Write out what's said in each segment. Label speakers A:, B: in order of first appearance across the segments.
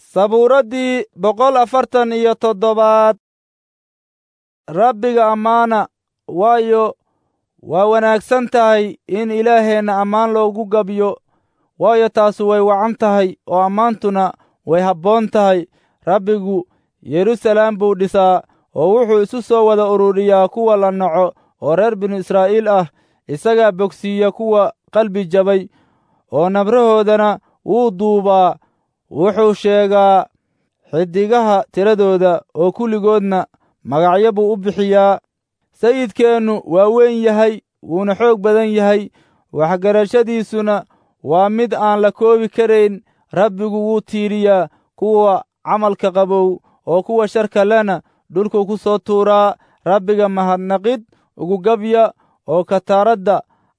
A: sabuuraddii boqol afartan iyo toddobaad rabbiga ammaana waayo waa wanaagsan tahay in ilaaheenna ammaan loogu gabyo waayo taasu way wacan tahay oo ammaantuna way habboon tahay rabbigu yeruusalaam buu dhisaa oo wuxuu isu soo wada ururiyaa kuwa la naco oo reer binu israa'iil ah isagaa bogsiiya kuwa qalbi jabay oo nabrahoodana wuu duubaa wuxuu sheegaa xiddigaha tiradooda oo kulligoodna magacyo buu u bixiyaa sayidkeennu waa weyn yahay wuuna xoog badan yahay waxgarashadiisuna waa mid aan la koobi karayn rabbigu wuu tiiriyaa kuwa camalka qabow oo kuwa sharka lena dhulku ku soo tuuraa rabbiga mahadnaqid ugu gabya oo kataaradda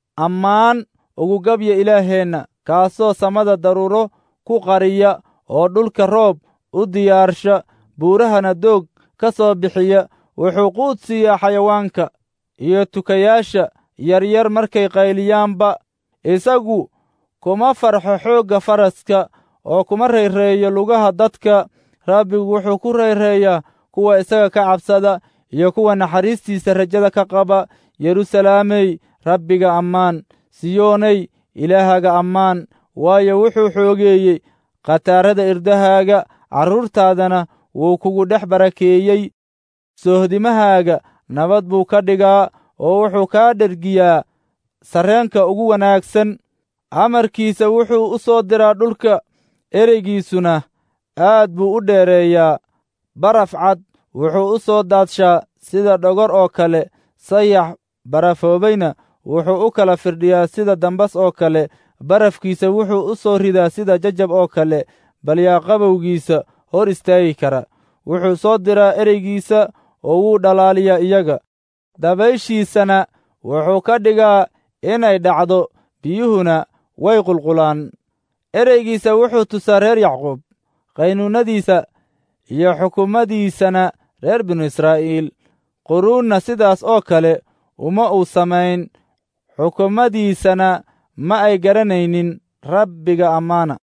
A: ammaan ugu gabya ilaaheenna kaasoo samada daruuro ku qariya oo dhulka roob u diyaarsha buurahana doog ka soo bixiya wuxuu quud siiyaa xayawaanka iyo tukayaasha yaryar markay qayliyaanba isagu kuma farxo xoogga faraska oo kuma rayreeyo lugaha dadka rabbigu wuxuu ku rayreeyaa kuwa isaga ka cabsada iyo kuwa naxariistiisa rajada ka qaba yeruusalaamey rabbiga ammaan siyoonay ilaahaga ammaan waayo wuxuu xoogeeyey khataarada irdahaaga carruurtaadana wuu kugu dhex barakeeyey soohdimahaaga nabad buu ka dhigaa oo wuxuu kaa dhergiyaa sarreenka ugu wanaagsan amarkiisa wuxuu u soo diraa dhulka ereygiisuna aad buu u dheereeyaa baraf cad wuxuu u soo daadshaa sida dhogor oo kale sayax barafoobayna wuxuu u kala firdhiyaa sida dambas oo kale barafkiisa wuxuu u soo ridaa sida jajab oo kale bal yaa qabowgiisa hor istaagi kara wuxuu soo diraa ereygiisa oo wuu dhalaaliyaa iyaga dabayshiisana wuxuu ka dhigaa inay dhacdo biyuhuna way qulqulaan ereygiisa wuxuu tusaa reer yacquub qaynuunnadiisa iyo xukuumadiisana reer binu israa'iil quruunna sidaas oo kale uma uu samayn xukuumadiisana ma ay garanaynin rabbiga ammaana